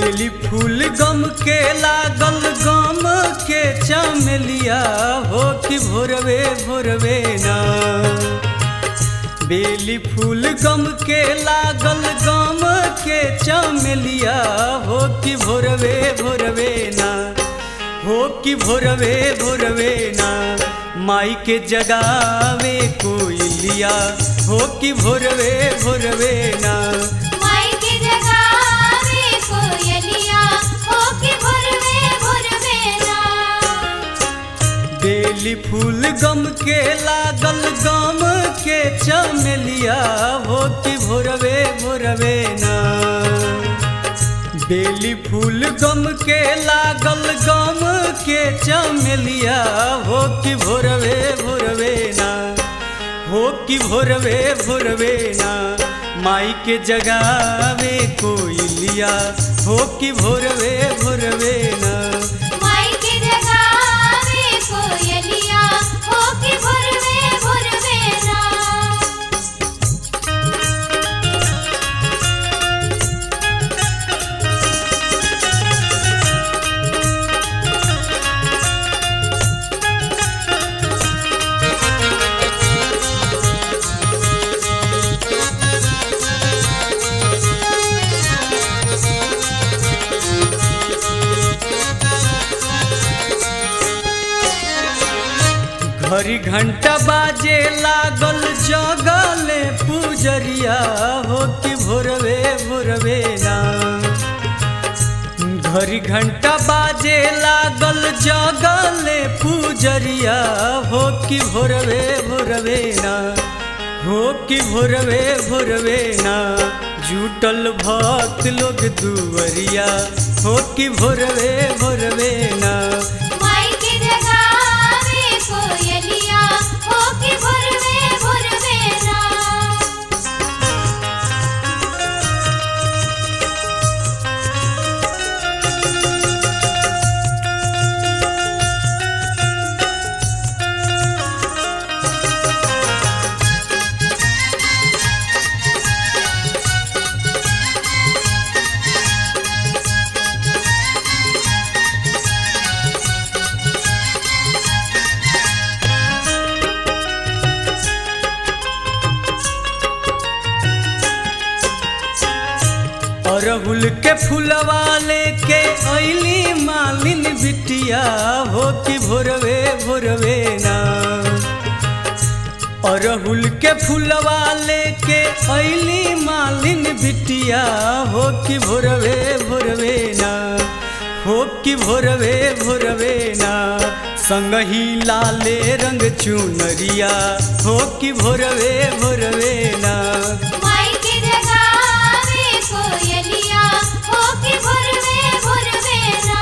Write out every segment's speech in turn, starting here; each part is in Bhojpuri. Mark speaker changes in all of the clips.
Speaker 1: बेली फूल गम के लागल गम के चमेलिया हो कि भोरवे भोरवे ना बेली फूल गम के लागल गम के चमेलिया हो कि भोरवे भोरवे ना हो कि भोरवे भोरवे ना माई के जगावे कोयलिया हो कि भोरवे भोरवे ना
Speaker 2: माई के जगावे कोयलिया हो के भोरवे भोरवे ना
Speaker 1: बेली फूल गम के लागल गम के चमेलिया हो कि भोरवे भोरवे ना बेली फूल गम के लागल गम के चमेलिया हो कि भोरवे भोरवे ना हो कि भोरवे भोरवे ना माई के जगावे कोयलिया हो कि भोरवे भोरवे ना
Speaker 2: माई के जगावे कोयलिया हो के भोरवे भोरवे ना
Speaker 1: घड़ी घंटा बाजे लागल जगले पुजरिया हो कि भोरवे भोरवे ना घड़ी घंटा बाजे लागल जगले पुजरिया हो कि भोरवे भोरवे ना हो कि भोरवे भोरवे ना जुटल भक्त लोग दुवरिया हो कि भोरवे भोरवे ना
Speaker 2: माई के जगावे कोयलिया हो के भोरवे भोरवे ना
Speaker 1: अरहुल के फुलवा लेके ऐली मालिन बिटिया हो कि भोरवे भोरवे ना अरहुल के फुलवा लेके ऐली मालिन बिटिया हो कि भोरवे भोरवे ना हो कि भोरवे भोरवे ना संगही लाले रंग चुनरिया हो कि भोरवे भोरवे ना
Speaker 2: माई के जगावे कोयलिया हो के भोरवे भोरवे ना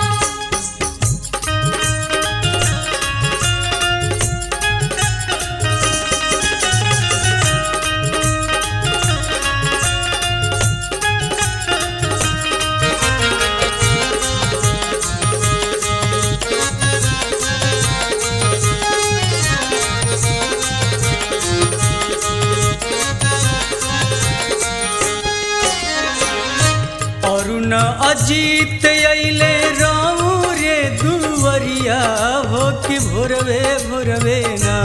Speaker 1: अरुण अजीत अइले राऊ रे दुवरिया हो कि भोरवे भोरवे ना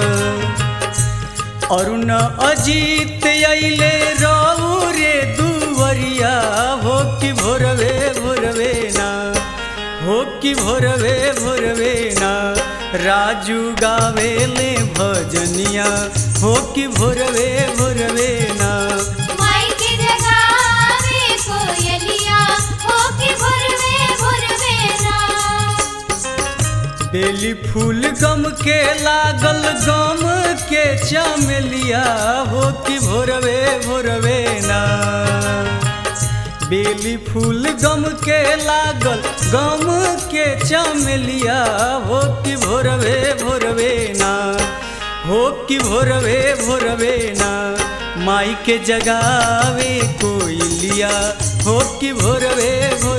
Speaker 1: अरुण अजीत अइले राऊ रे दुवरिया हो कि भोरवे भोरवे ना हो कि भोरवे भोरवे ना राजू गावेले भजनिया हो कि भोरवे भोरवे ना
Speaker 2: माई के जगावे कोयलिया हो के भोरवे भोरवे ना
Speaker 1: बेली फूल गम के लागल गम के चमेलिया हो कि भोरवे भोरवे ना बेली फूल गम के लागल गम के चमेलिया हो कि भोरवे भोरवे ना हो कि भोरवे भोरवे ना माई के जगावे कोयलिया हो कि भोरवे भोरवे